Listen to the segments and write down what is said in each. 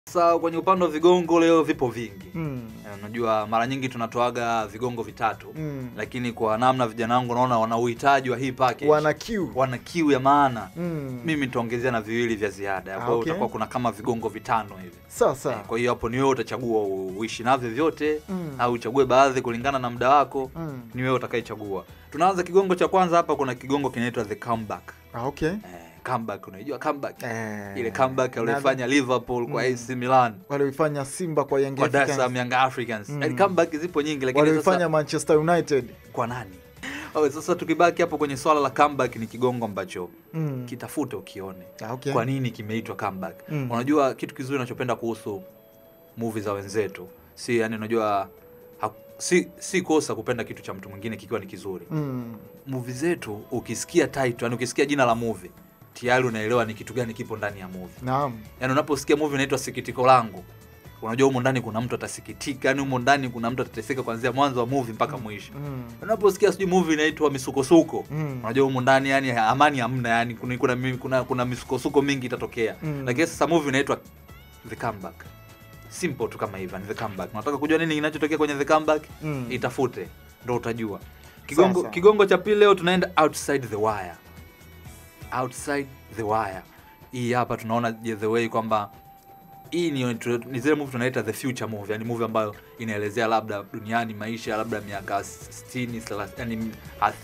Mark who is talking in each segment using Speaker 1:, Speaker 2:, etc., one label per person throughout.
Speaker 1: Sasa kwenye upande wa vigongo leo vipo vingi.
Speaker 2: Mm.
Speaker 1: Eh, Unajua mara nyingi tunatoaga vigongo vitatu
Speaker 2: Mm.
Speaker 1: lakini kwa namna vijana wangu naona wana uhitaji wa hii package.
Speaker 2: Wana kiu.
Speaker 1: wana kiu ya maana.
Speaker 2: Mm.
Speaker 1: Mimi nitaongezea na viwili vya ziada. Kwa hiyo
Speaker 2: okay.
Speaker 1: utakuwa kuna kama vigongo vitano hivi.
Speaker 2: Sawa
Speaker 1: Eh,
Speaker 2: sawa.
Speaker 1: Kwa hiyo hapo ni wewe utachagua u- uishi navyo vyote
Speaker 2: Mm.
Speaker 1: au uchague baadhi kulingana na muda wako.
Speaker 2: Mm.
Speaker 1: Ni wewe utakayechagua. Tunaanza kigongo cha kwanza hapa kuna kigongo kinaitwa the comeback.
Speaker 2: Ah, okay.
Speaker 1: Eh, comeback unajua comeback.
Speaker 2: Eh.
Speaker 1: Ile comeback
Speaker 2: Na-
Speaker 1: aliyofanya Liverpool kwa
Speaker 2: Mm.
Speaker 1: AC Milan
Speaker 2: walioifanya Simba kwa Young
Speaker 1: kwa Dar es
Speaker 2: Africans.
Speaker 1: Salaam Young Africans.
Speaker 2: Mm.
Speaker 1: Yaani comeback zipo nyingi lakini
Speaker 2: walioifanya
Speaker 1: sasa
Speaker 2: Manchester United.
Speaker 1: kwa nani? Oh, sasa tukibaki hapo kwenye swala la comeback ni kigongo ambacho
Speaker 2: Mm.
Speaker 1: kitafute ukione.
Speaker 2: Ah, okay.
Speaker 1: Kwa nini kimeitwa comeback?
Speaker 2: Mm.
Speaker 1: Unajua kitu kizuri ninachopenda kuhusu movie za wenzetu si yani, unajua ha, si si kosa kupenda kitu cha mtu mwingine kikiwa ni kizuri.
Speaker 2: Mm.
Speaker 1: Movie zetu ukisikia title, yani ukisikia jina la movie tayari unaelewa ni kitu gani kipo ndani ya movie.
Speaker 2: Naam.
Speaker 1: Yani unaposikia movie inaitwa Sikitiko Langu, unajua humo ndani kuna mtu atasikitika, yani humo ndani kuna mtu atateseka kuanzia mwanzo wa movie mpaka mwisho.
Speaker 2: Mm.
Speaker 1: Unaposikia sijui movie inaitwa Misukosuko,
Speaker 2: Mm.
Speaker 1: unajua humo ndani yani amani hamna, yani kuna kuna, kuna, kuna misukosuko mingi itatokea.
Speaker 2: Mm.
Speaker 1: Lakini sasa movie inaitwa The Comeback. Simple tu kama hivyo, ni The Comeback. Unataka kujua nini kinachotokea kwenye The Comeback?
Speaker 2: Mm.
Speaker 1: Itafute ndo utajua. Kigongo,
Speaker 2: Sawa.
Speaker 1: kigongo cha pili leo tunaenda outside the wire. Outside the wire. Hii hapa tunaona je, the way kwamba hii ni, ni zile movie tunaita the future movie, yani movie ambayo inaelezea labda duniani maisha labda miaka 60 30 yani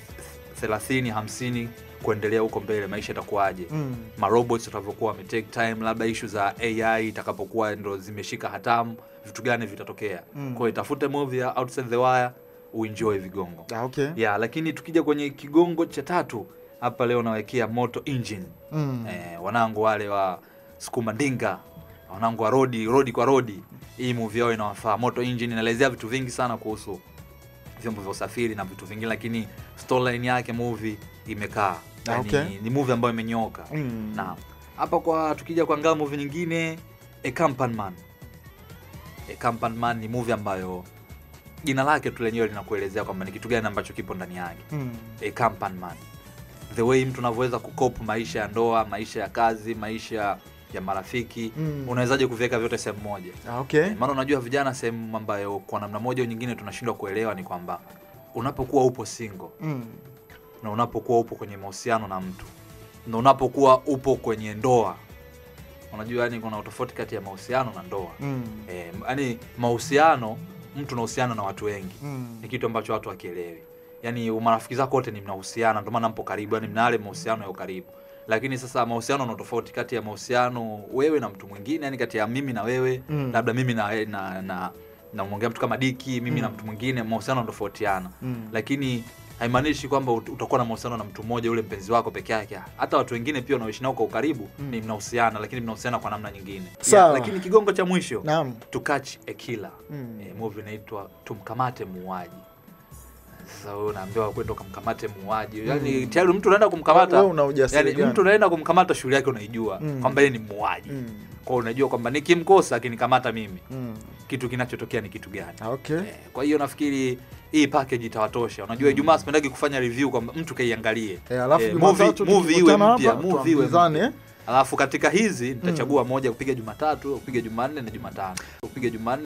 Speaker 1: 30 50 kuendelea huko mbele maisha itakuwaje
Speaker 2: Mm.
Speaker 1: marobots watavyokuwa wame take time, labda issue za AI itakapokuwa ndo zimeshika hatamu, vitu gani vitatokea.
Speaker 2: Mm.
Speaker 1: Kwa hiyo itafute movie ya Outside the Wire uenjoy vigongo.
Speaker 2: Ah, okay.
Speaker 1: Yeah, lakini tukija kwenye kigongo cha tatu hapa leo nawekea Moto Engine.
Speaker 2: Mm.
Speaker 1: Eh, wanangu wale wa sukuma ndinga, wanangu wa rodi rodi kwa rodi, hii movie yao inawafaa. Moto Engine inaelezea vitu vingi sana kuhusu vyombo vya usafiri na vitu vingine, lakini storyline yake movie imekaa
Speaker 2: Ah,
Speaker 1: yani,
Speaker 2: okay.
Speaker 1: ni movie ambayo imenyoka
Speaker 2: Mm.
Speaker 1: na hapa kwa tukija kuangalia movie nyingine A Company Man. A Company Man ni movie ambayo jina lake tu lenyewe linakuelezea kwamba ni kitu gani ambacho kipo ndani yake.
Speaker 2: Mm.
Speaker 1: A Company Man. The way mtu unavyoweza kukopu maisha ya ndoa, maisha ya kazi, maisha ya marafiki,
Speaker 2: Mm.
Speaker 1: unawezaje kuviweka vyote sehemu moja?
Speaker 2: Ah, okay.
Speaker 1: Eh, Maana unajua vijana, sehemu ambayo kwa namna moja au nyingine tunashindwa kuelewa ni kwamba unapokuwa upo single
Speaker 2: Mm.
Speaker 1: na unapokuwa upo kwenye mahusiano na mtu na unapokuwa upo kwenye ndoa, unajua yani kuna utofauti kati ya mahusiano na ndoa.
Speaker 2: Mm.
Speaker 1: Eh, yani mahusiano, mtu unahusiana na watu wengi
Speaker 2: Mm.
Speaker 1: ni kitu ambacho watu wakielewi. Yani marafiki zako wote ni mnahusiana, ndio maana mpo karibu, yani mna yale mahusiano ya ukaribu. Lakini sasa mahusiano na tofauti kati ya mahusiano wewe na mtu mwingine, yani kati ya mimi na wewe,
Speaker 2: Mm.
Speaker 1: labda mimi na na na namwongea mtu kama Diki, mimi na
Speaker 2: Mm.
Speaker 1: mtu mwingine, mahusiano yanatofautiana
Speaker 2: Mm.
Speaker 1: lakini haimaanishi kwamba ut- utakuwa na mahusiano na mtu mmoja ule mpenzi wako peke yake. Hata watu wengine pia unaoishi nao kwa ukaribu
Speaker 2: Mm.
Speaker 1: ni mnahusiana, lakini mnahusiana kwa namna nyingine.
Speaker 2: Sawa.
Speaker 1: lakini kigongo cha mwisho
Speaker 2: Naam.
Speaker 1: to catch a killer.
Speaker 2: Mm.
Speaker 1: Eh, movie inaitwa tumkamate muuaji. Sasa wewe unaambiwa kwenda ukamkamate muuaji, yani
Speaker 2: Mm.
Speaker 1: tayari mtu unaenda kumkamata,
Speaker 2: Wewe una ujasiri
Speaker 1: yani
Speaker 2: gani?
Speaker 1: mtu unaenda kumkamata, shughuli yake unaijua
Speaker 2: Mm.
Speaker 1: kwamba yeye ni muuaji.
Speaker 2: Mm.
Speaker 1: Kwa hiyo unajua kwamba nikimkosa akinikamata mimi,
Speaker 2: Mm.
Speaker 1: kitu kinachotokea ni kitu gani?
Speaker 2: Ah, okay.
Speaker 1: Eh, kwa hiyo nafikiri hii package itawatosha. Unajua Ijumaa sipendagi kufanya review kwamba mtu kaiangalie.
Speaker 2: Eh, alafu
Speaker 1: Eh,
Speaker 2: Jumatatu
Speaker 1: movie- movie iwe
Speaker 2: tukikutana
Speaker 1: mpya,
Speaker 2: hapa,
Speaker 1: movie iwe
Speaker 2: tuambizane,
Speaker 1: mpya.
Speaker 2: eh?
Speaker 1: Alafu katika hizi nitachagua moja kupiga Jumatatu, kupiga Jumanne na Jumatano. Kupiga Jumanne